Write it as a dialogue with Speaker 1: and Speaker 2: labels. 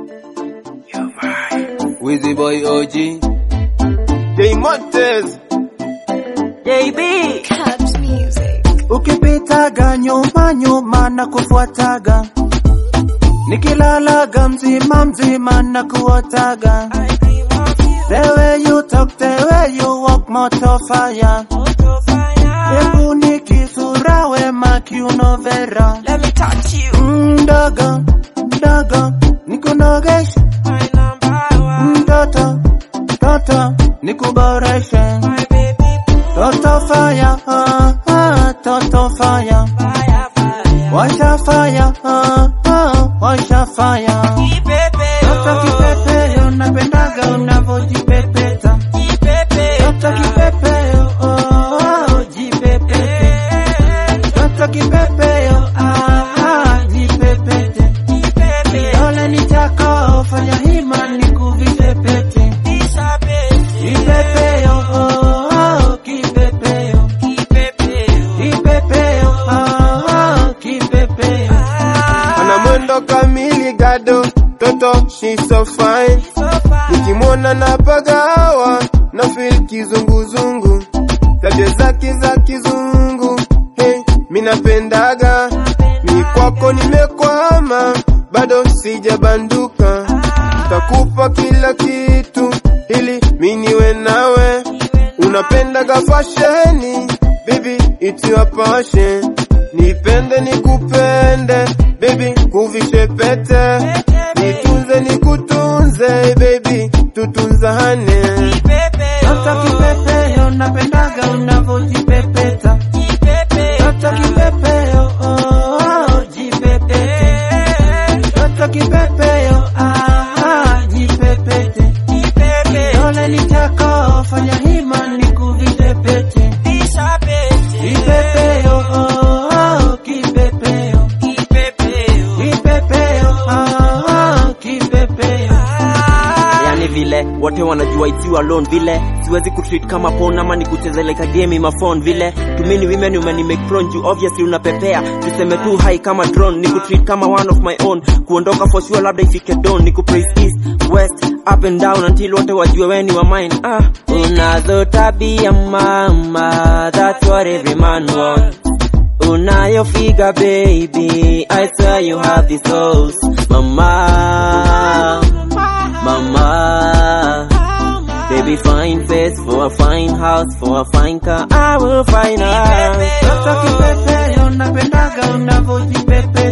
Speaker 1: Wizzy boy OG.
Speaker 2: J Montes.
Speaker 3: JB
Speaker 4: Caps Music.
Speaker 5: Ukipitaga nyuma nyuma na kufuataga, nikilalaga mzima mzima na kuotaga. The way you talk, the way you walk, moto fire. Hebu nikisura wema kiuno vera.
Speaker 3: Let me touch you
Speaker 5: Mdogo mdogo nikunogeshe,
Speaker 3: My number one
Speaker 5: mtoto mtoto nikuboreshe.
Speaker 3: My baby
Speaker 5: Toto fire, ah, ah, toto fire.
Speaker 3: fire fire
Speaker 5: Washa fire, ah, ah, washa fire.
Speaker 3: Kipepe
Speaker 5: Toto kipepeo, napendaga unavojipepeta.
Speaker 3: Kipepe
Speaker 5: Toto kipepeo, oh, oh, jipepete. Toto kipepeo, ah, ah, jipepete.
Speaker 3: Kipepe
Speaker 5: Dole ni chako, fanya hima nikuvipepete. Kipepeo, oh, oh, kipepeo.
Speaker 3: Kipepe
Speaker 5: Kipepeo, ah, ah, kipepeo.
Speaker 2: Ana mwendo kamili gado. Toto, she's so fine. Nikimwona na pagawa na feel kizunguzungu. Tabia zake za kizungu. Hey, minapendaga. Mi kwako nimekwama. Bado sijabanduka. Takupa kila kitu ili mi niwe nawe. Unapendaga fasheni, baby, it's your passion. Nipende nikupende, baby, kuvishe pete. Nitunze nikutunze, baby, tutunzane.
Speaker 5: Toto kipepeo, napendaga unavojipepeta. Toto kipepeo, oh, oh, jipepete. Toto kipepeo, ah, ah, jipepete. Dole ni chako, fanya hima nikuvipepete. Kipepeo, oh, oh, kipepeo. Kipepeo, ah, ah, kipepeo.
Speaker 3: yani vile wote wanajua it's you alone vile siwezi kutreat kama pon ama nikuchezeleka game ma phone vile tumini women umeni make prone you obviously unapepea tuseme tu high kama drone nikutreat kama one of my own kuondoka for sure labda ifike dawn nikupraise east west up and down until wote wajue weni wa mine ah unazo tabia mama that's what every man wants Unayo figure baby I swear you have the souls Mama Mama Baby fine face for a fine house For a fine car I will find her
Speaker 5: Toto kipepeo, napendaga unavojipepeta.